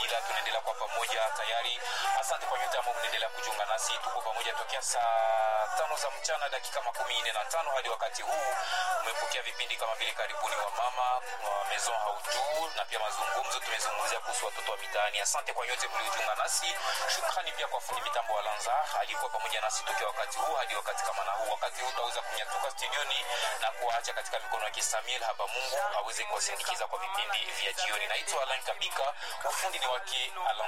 ila tunaendelea kwa pamoja tayari. Asante kwa nyote ambao mnaendelea kujiunga nasi, tuko pamoja tokea saa tano za mchana dakika makumi nne na tano hadi wakati huu. Umepokea vipindi kama vile karibuni wa mama wa Maison Hautu na pia mazungumzo, tumezungumzia kuhusu watoto wa mitaani. Asante kwa nyote mliojiunga nasi. Shukrani pia kwa fundi mitambo wa Lanza alikuwa pamoja nasi tokea wakati huu hadi wakati kama na huu. Wakati huu tutaweza kunyatuka studioni na kuwaacha katika mikono ya Samuel haba Mungu aweze kuwasindikiza kwa vipindi vya jioni. Naitwa Alan Kabika, ufundi ni wake Alan